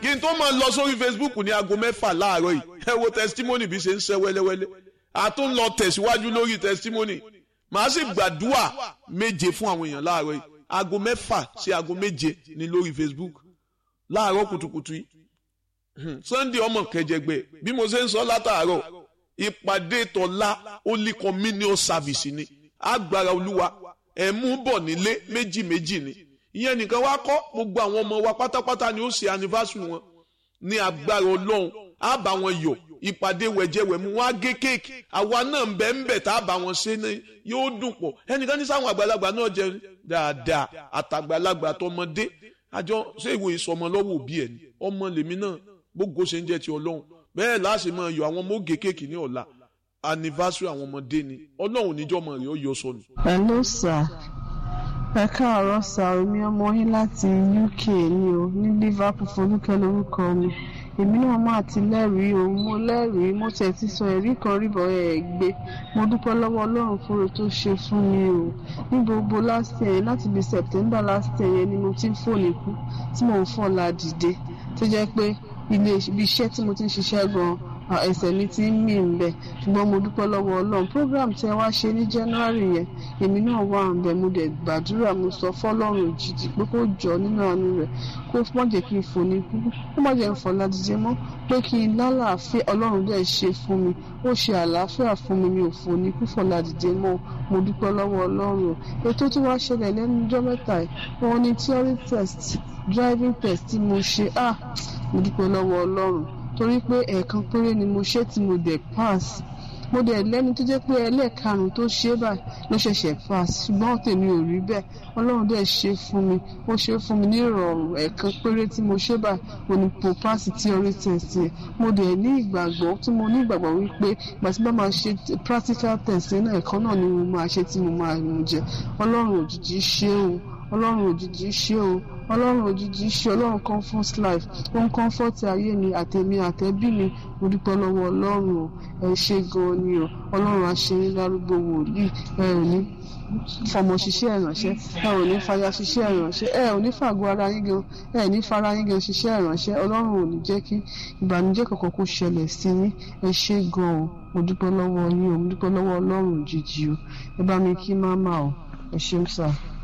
kí n tó máa lọ sórí Facebook ní aago mẹ́fà láàárọ̀ yìí ẹ wo testimony bí ṣe ń ṣe wẹ́lẹ́wẹ́lẹ́ a tún lọ tẹ̀síwájú lórí testimony màá sì gbàdúrà méje fún àwọn èèyàn láàárọ̀ yìí aago mẹ́fà sí aago méje ní lórí Facebook láàárọ̀ kùtùkùtù yìí Sunday ọmọ kẹjẹgbẹ bí mo ṣe ń sọ látàárọ̀ ìpàdé tọ́lá holy communion service ni agbára olúwa ẹ̀ mú bọ̀ nílé méjì méjì ni ìyẹn nìkan wá kọ́ gbogbo àwọn ọmọ wa pátápátá ni ó ṣe anniversary wọn ní agbára ọlọ́run á bá wọn yọ̀ ìpàdé wẹ̀jẹ̀wẹ̀mú wọn á gé kéèkì àwa náà ń bẹ ń bẹ tá a bá wọn ṣe ní yóò dùn pọ̀ ẹnìkan ní sáwọn àgbàlagbà náà jẹ dáadáa àtàgbàlagbà àtọmọdé àjọ ṣé ìwé ìsọmọ lọ́wọ́ òbí ẹ̀ ni ọmọ lèmi náà gbogbo ṣe ń jẹ́ ti ọlọ́run bẹ́ẹ̀ láti máa yọ àwọn ọmọ ògè kéèkì ní ọ̀la anniversary àwọn ọmọdé ni ọlọ́run níjọ́ mọ̀ rẹ̀ ó yọ sọnù. hello sir ẹ káàárọ̀ sá omi ọmọ yín láti UK ni o ní Liverpool Folúkẹ́ lórúkọ mi èmi náà máa ti lẹ́rìí o mo lẹ́rìí mo tẹ̀ ti sọ ẹ̀rí kan rí bọ́ ẹ̀ gbé mo dúpẹ́ lọ́wọ́ Ọlọ́run fúnre tó ṣe fún mi o ní gbogbo last year láti bí September last year yẹn ni mo ti ń fòní kú tí mò ń fọ́ la dìde tó jẹ́ pé ilé ibi iṣẹ́ tí mo ti ń ṣiṣẹ́ gan-an ẹsẹ̀ mi ti ń mì ń bẹ̀ ṣùgbọ́n mo dúpẹ́ lọ́wọ́ ọlọ́run program tí ẹ wá ṣe ní january yẹn èmi náà wà ń bẹ̀ mo dẹ̀ gbàdúrà mo sọ fọlọ́run òjijì pé kó jọ nínú àánú rẹ̀ kó má jẹ́ kí n fò ní kú kó má jẹ́ n fọ̀ ládìjẹ́ mọ́ pé kí n lálàáfíà ọlọ́run dẹ̀ ṣe fún mi ó ṣe àlàáfíà fún mi mi ò fò ní kú fọ̀ ládìjẹ́ mọ́ mo dúpẹ́ lọ́wọ́ ọlọ́run ètò tí wàá ṣẹlẹ̀ lẹ́nu ọjọ́ mẹ́ta yìí wọn ní theory test driving test tí mo ṣe ah mo dúpẹ́ lọ́wọ́ ọlọ́run torí pé ẹ̀ẹ̀kan péré ni mo ṣe tí mo dẹ̀ pass mo dẹ̀ lẹ́ni tó jẹ́ pé ẹlẹ́ẹ̀karùn-ún tó ṣe báyìí ló ṣẹ̀ṣẹ̀ pass ṣùgbọ́n tèmi ò rí bẹ́ẹ̀ ọlọ́run dẹ̀ ṣe fún mi ó ṣe fún mi ní ìrọ̀rùn ẹ̀ẹ̀kan péré tí mo ṣe báyìí mo ní mo pass theory test yẹn mo dẹ̀ ní ìgbàgbọ́ tí mo ní ìgbàgbọ́ wípé ìgbà tí bá máa ṣe practical test yẹn náà ẹ̀kan náà ni mo máa ṣe tí mo máa mú jẹ ọlọ́run òjijì ṣe o ọlọ́run òjijì ṣe o ọlọ́run òjijì ṣe ọlọ́run comfort life ó ń comfort ayé mi àtẹ̀mí àtẹ̀bí mi mo dúpẹ́ lọ́wọ́ ọlọ́run o ẹ ṣe gan-an ni o ọlọ́run àṣeyín lárúgbó wòlíì ẹ ò ní fọmọ ṣiṣẹ́ ìránṣẹ́ ẹ ò ní fàyà ṣiṣẹ́ ìránṣẹ́ ẹ ò ní fàgọ́ ara yín gan ẹ ní fara yín gan ṣiṣẹ́ ìránṣẹ́ ọlọ́run ò ní jẹ́ kí ìbànújẹ́ kankan kó ṣẹlẹ̀ sí yín ẹ ṣe gan-an o mo dúpẹ́ lọ́wọ́ yín o mo dúpẹ́ lọ́wọ́ ọlọ́run òjijì o ẹ bá mi kí máma o ẹ ṣeun sáà.